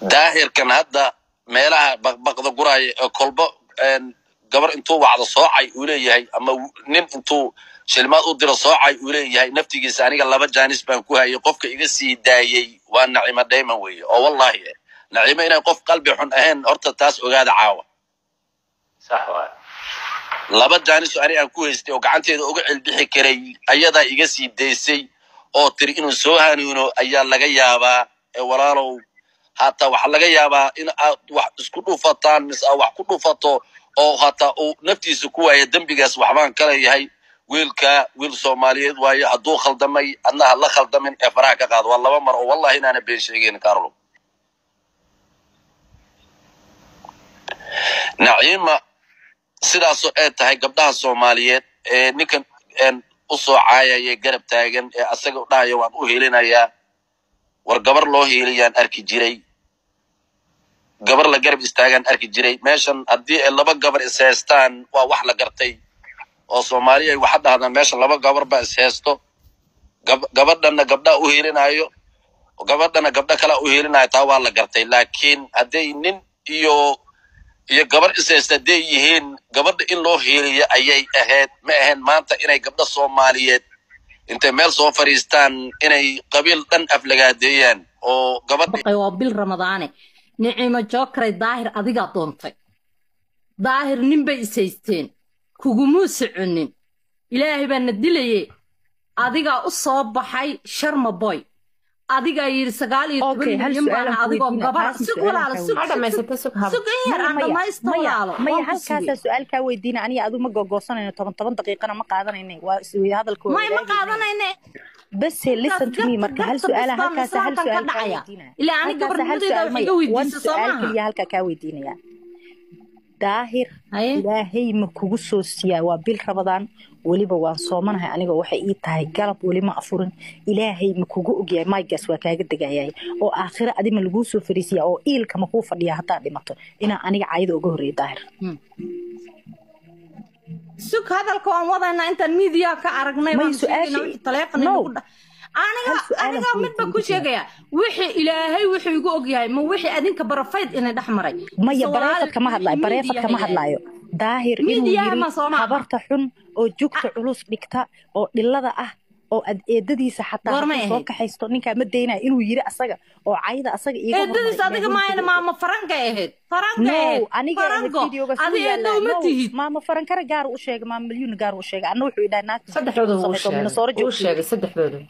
daahirkan hadda meelaha baqbaqda guraya ee kolba gabar intuu wacdo soocay uu leeyahay ama nin intuu shilmaad u diro soocay uu leeyahay naftigiisa aniga laba jaanis baan ku hayay qofka iga sii daayey waa nacimo dayman weeye oo wallahi nacimo inay qof qalbi xun ahayn horta taas ogaada caawa sax waay laba jaanis oo ani aan ku haystay oo gacanteeda uga celbixi karay ayadaa iga sii daysay oo tiri inuu soo hanuuno ayaa laga yaabaa ee walaalow hataa waxaa laga yaabaa in aad wax isku dhufataan mise aad wax ku dhufato oo hataa uu naftiisa ku waaya dembigaas waxbaan kala yahay wiilka wiil soomaaliyeed waayo hadduu khaldamay adna ha la khaldamin ee faraha ka qaado waa laba mar oo wallahi inaana been sheegeyn carlo naciima sidaasoo ay tahay gabdhaha soomaaliyeed ee ninkan u soo caayaya garab taagan ee asaga dhahaya waan u hiilinayaa war gabar loo hiiliyaan arki jiray gabar la garab istaagaan arki jiray meeshan haddii ay laba gabar is haystaan waa wax la gartay oo soomaaliya ay waxa dhahdaan meeshan laba gabar baa is haysto gabadhana gabdhaa u hiilinayo gabadhana gabdho kalea u hiilinayo taa waa la gartay laakiin hadday nin iyo iyo gabar is haysta hadday yihiin gabadha in loo hiiliyo ayay ahayd ma ahayn maanta inay gabdho soomaaliyeed intay meel soo fadhiistaan inay qabiil dhan aflagaadeeyaan oo gabadha waa bil ramadaane nicimo jookray daahir adigaa doontay daahir ninbay is haysteen kugumuu soconin ilaahay baa na dilaye adigaa u soo baxay sharma boy adigaa yidhi sagaal iyo toban milyan baana adigoo gabar sug walaalo sug sug in yar aan dhamaysta walaalo maya halkaasaa su-aal kaa weydiina aniga adu ma gogoosanayno toban toban daqiiqana ma qaadanayne waa hadalka may ma qaadanayne base listen to me marka hal su-aala halkaasa hal su-aal kaa weydiinaya ilaa ani gabarnimadeeda wax iga weydiisa soo su-aal maaha keliya halkaa kaa weydiinaya daahir ilaahay ma kugu soo siiyaa waa bil rabadaan weliba waan soomanahay aniga waxay ii tahay galab weli ma afurin ilaahay ma kugu ogyahay maygaas waa kaaga degayay oo aakhira adima laguu soo fariisiya oo iilka ma kuu fadhiya haddaad dhimato inaa aniga caayada uga horreeya daahir sug hadalka waan wadaynaa intaan miidiyaa ka aragnay May baan su-aashii- sheegaynaa wixii taleefon No. inagu dha aniga Hal su-aalan aniga ku midba weydiin ku kartaa. sheegaya wixii ilaahay wuxuu igu ogyahay ma wixii adinka barafayd inay dhex maray maya Mise bareefad walaal kama hadlaayo wixii bareefad miidiya kama hayay. hadlaayo daahir inuu Miidiyaha yiri ma soo maaha? habarta xun oo jugta culus dhigta oo dhilada ah oo ad eedadiisa xataa Goormay hadduu soo ahayd? kaxaysto ninkaa ma daynaya inuu yiri asaga oo cayda asaga iiga eedadiis hormaray adiga ilaahay maayna wuxuu maama farankay ahayd farankay no ahayd aniga ahayd farango videoga suu adi eedda yaalaa uma no tihid maama farankara gaar u sheega maama milyuuna gaar u sheega anna wuxuu idhaha naagta saddexdooda wuu samayso minasooro sheegay wuu joogto sheegay saddexdooda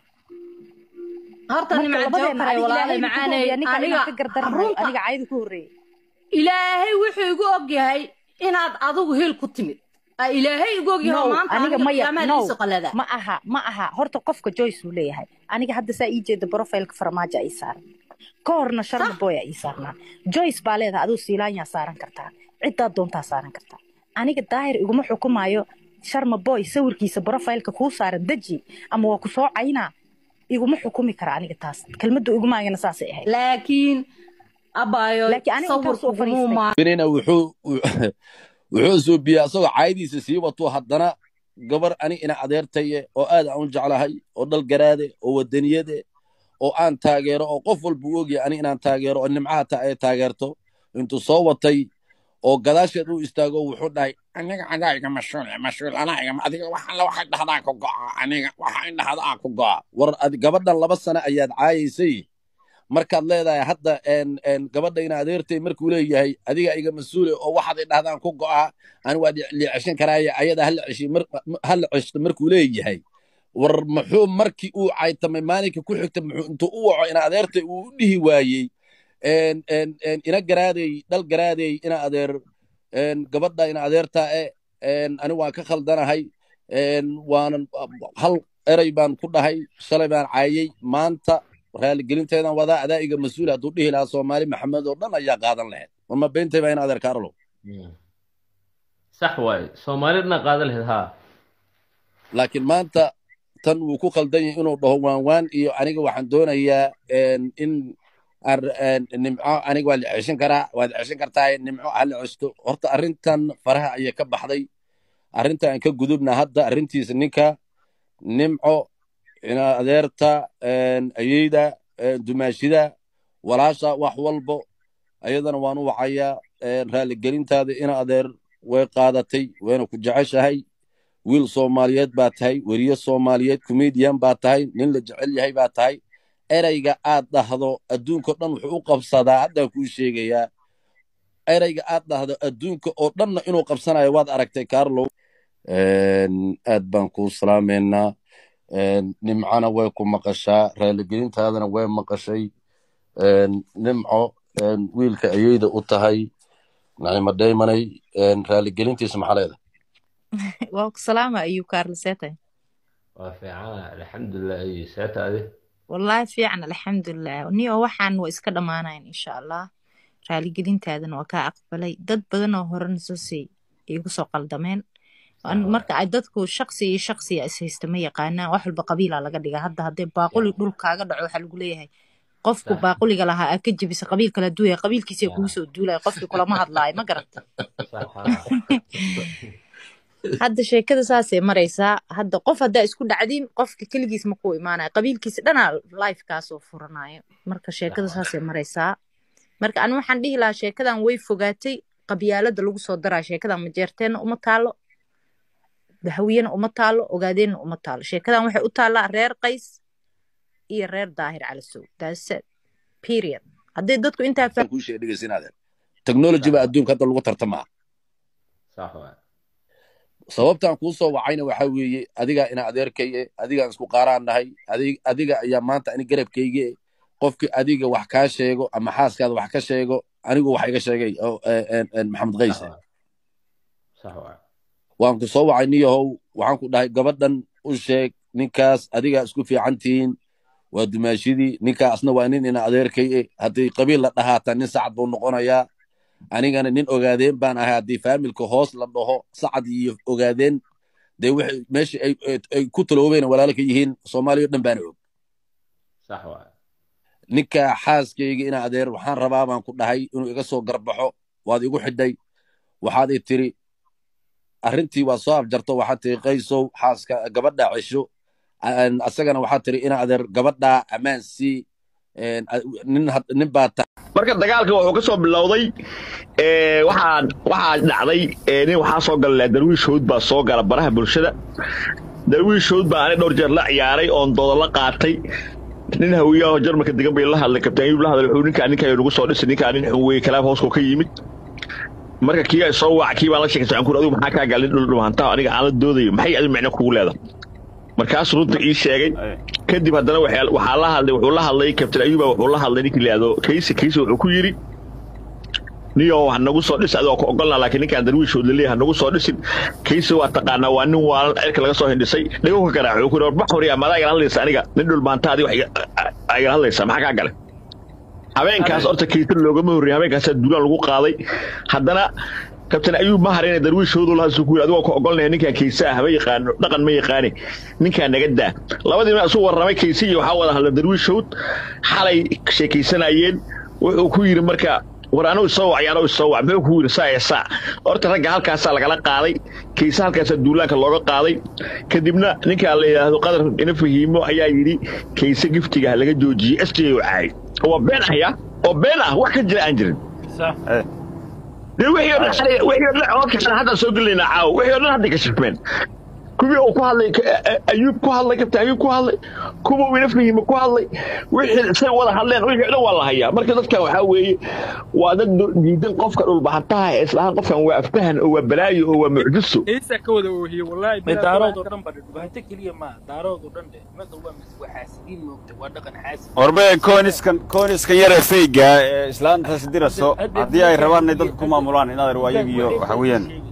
horta marka nimca labadeena jookare adiga walaalay ilaahay ma kugu macaanay ogyaa ninka aniga inaan ka gardaranayo runta aniga cayda ku horreeyay ilaahay wuxuu igu ogyahay inaad adigu heel ku timid Aa, ilaahay igu ogyahay oo no maanta aniga aniga maya qiyaamaha no iisu qalada ma aha ma aha horta qofka joyce uu leeyahay aniga hadda saa ii jeeda profileka farmaajo ii saaran ka horna sharma boya ii saarnaa joyce baa leedahay aduu siilaanyaa saaran kartaa ciddaa doontaa saaran kartaa aniga daahir iguma xukumaayo sharma boy sawirkiisa profileka kuu saaran deji ama waa ku soo caynaa iguma xukumi kara aniga taas kelmadda igumaagana saasay ahayd laakiin abaayo Laakiin aniga intaan soo sawirku fadhiistay. gumuuma benina wuxuu wuxuu suubiyaa asagoo caayadiisa sii wato haddana gabar ani ina adeertaye oo aad aan u jeclahay oo dhalgaraade oo wadaniyade oo aan taageero oo qof walba u ogyahay ani inaan taageero oo nimcaha ta ay taageerto intuu soo watay oo gadaasheed u istaago wuxuu dhahay aniga adaa iga mashhuul mashhuul anaa iga adiga waxa la waxa dhahdaa ku go'a aniga waxa in dhahdaa ku go'a war adi gabadhan laba sano ayaad caayaysay markaad leedahay hadda en en gabadha ina adeertay markuu leeyahay adiga iga mas-uule oo waxaad idhahdaan ku go'a ani waa liiceshan karaaye ayada hala ceshi hala ceshto markuu leeyahay war muxuu markii uu caytamay maalinka ku xigta muxuu intuu u waco ina adeertay uu u dhihi waayey en en en ina garaadey dhal garaadey ina adeer en gabadha ina adeertaa e en ani waan ka khaldanahay en waanan hal erey baan ku dhahay shalay baan caayey maanta raaligelinteedan wadaa adaa iga mas-uul hadduu dhihi lahaa soomaali maxamed oo dhan ayaa qaadan lahayd war ma beentay baa in adeer kaarlo sax waaye soomaali dhana qaada lahayd haa laakiin maanta tan wuu ku khaldan yahay inuu dhaho waan waan iyo aniga waxaan doonayaa en in ar- en nimco aniga waa la ceshan karaa waad ceshan kartaa nimco hala cesto horta arrintan faraha ayaa ka baxday arrinta aan ka gudubna hadda arrintiisa ninka nimco ina adeerta en ayeyda en dumaashida walaasha wax walbo ayadana waan u wacayaa raaligelintaada ina adeer way qaadatay wayna ku jeceshahay wiil soomaaliyeed baa tahay weriye soomaaliyeed comedian baa tahay nin la jecel yahay baa tahay ereyga aad dhahdo adduunka dhan wuxuu u qabsadaa haddaan kuu sheegayaa ereyga aad dhahdo adduunka oo dhanna inuu qabsanayo waad aragtay carlow aad baan kuu salaamaynaa nimcana way ku maqashaa raaligelintaadana way maqashay nimco wiilka ayeyda u tahay nacimo daymanay raaligelintiisa maxaa leedahay waa ku salaama ayuu kaarliseetay waa fiicana alxamdulilah iyo seeta adi wallaahi fiican alxamdulilah niyo waxaan waa iska dhammaanayn insha allah raaligelintaadana waa kaa aqbalay dad badan oo horena soo sii igu soo qaldameen marka ay dadku shaqsi iyo shaqsiya is haysta ma yaqaanaan wax walba qabiila laga dhiga hadda haddee baaquli dhul kaaga dhaco waxaa lagu leeyahay qofku baaquliga lahaa aa ka jebisa qabiil kala duwaya qabiilkiisa kugu soo duulaya qofkii kulama hadlaayo ma garata hadda sheekada saasay maraysaa hadda qof haddaa isku dhacdiin qofka keligiis ma kuu imaanaya qabiilkiisa dhanaa lifekaasoo furanayo marka sheekada saasay maraysaa marka anu waxaan dhihi lahaa sheekadan way fogaatay qabyaalada lagu soo daraa sheekadan majeerteenna uma taalo hawiyena uma taalo ogaadeenna uma taalo sheekadan waxay u taallaa reer qays iyo reer daahir calasow daasad period hadday dadku intaa kuu sheega dhegeysinaaden technology baa adduunka hadda lagu tartamaa sax waa sababtaan kuu soo wacayna waxaa weeye adigaa ina adeerkaye adigaan isku qaaraan nahay adiga ayaa maanta ani garabkayge qofkii adiga wax kaa sheego ama xaaskaada wax ka sheego anigu wax iga sheegay maxamed qayse sax waa waan ku soo wacay niyahow waxaan ku dhahay gabadhan u sheeg ninkaas adigaa isku fiican tihiin waa dumaashidii ninkaasna waa nin ina adeerkaye haddii qabiil la dhahaata nin sacad buu noqonayaa anigana nin ogaadeen baan ahay haddii faamilka hoos la dhaho sacad iyo ogaadeen dee waxay meesha ay ku taloobeen walaalo ka yihiin soomaaliya o dhan baana og sax waa ninka xaaskayga ina adeer waxaan rabaa baan ku dhahay inuu iga soo garbaxo waad igu xidhay waxaad i tiri arrintii waa soo afjarto waxaad tiri qaysow xaaska gabadha cesho asagana waxaad tiri ina adeer gabadha ammaan sii nin baa ta marka dagaalka wuxuu ka soo bilowday waxaa waxaa dhacday nin waxaa soo gala darwiish howd baa soo gala baraha bulshada darwiish howd baa ani dhowr jeer la ciyaaray oon dooda la qaatay nin hawiyaho jarmalka degan bay la hadlay kabtaan yub la hadlay wuxuu ninkaa ninkaa nagu soo dhisay ninkaa nin xun weeye kalaab hooskoo ka yimid marka kii ay soo wac kii baan la sheekay sacankuur adigu maxaa kaa galin dhul dhumaantaa aniga aan la doodayo maxay adi micno kugu leedahay markaas runta ii sheegay kadib haddana waxaa la hadlay wuxuu la hadlay kabtain ayuba wuxuu la hadlay ninkii laado kayse kayse wuxuu ku yidhi niyo ha nagu soo dhis adoo ku ogolnaa laakiin ninkaan darwiishood laleeyahay ha nagu soo dhisin kayse waa taqaanaa waa nin waalan cirka laga soo hindhisay dhago ka garaac wuxuu ku yidhi bax horiya madaa igala hadlaysa aniga nin dhulmaanta adi wax igala hadlaysa maxaa kaa galay habeenkaas horta kayse loogama horreeyay habeenkaasaa duulaan lagu qaaday haddana kabtain ayuub ma harayna darwiishoodu lahaasu ku yiri adigoo ka ogolnaya ninkaan kayse ah ma yaqaano dhaqan ma yaqaani ninkaan naga daa labadii nin isu warramay kayse iyo waxaa wada hadla darwiishood xalay sheekaysanayeen wuxuu ku yidhi marka war anuu isoo wacay anuu isoo wac muxuu ku yidhi saa ee saa horta ragga halkaasaa lagala qaaday kayse halkaasaa duulaanka looga qaaday kadibna ninkaa la yidhaahdo qadar ina fahiimo ayaa yidhi kayse giftiga laga joojiyey s j oo caay oo been ah ya oo been ah wax ka jira aan jirin wixii o dhan codka hadda soo gelaynaa caawo wixii o dhan hadday ka shirmeen kuwii uu ku hadlay ayuub ku hadlay kabtain ayuub ku hadlay kuwa uu ina fahimo ku hadlay wixii say wada hadleen wixii o dhan waa la hayaa marka dadkan waxaa weeye waa dad diidan qofka dhulbahantaha ee islahaan qofkan waa aftahan oo waa balaayo oo waa mucjiso إيسا كودا وهي والله بلا daarood دارود دم بدر بهنت كلية ما دارود ودن ده ما دوا مس وحاسدين موقت ودقن حاسد warbe kooniskan kooniskan yare feyga ee islaantaasi diraso haddii ay rabaan inay dadka ku maamulaan inaad waa iyagiyo waxa weeyaan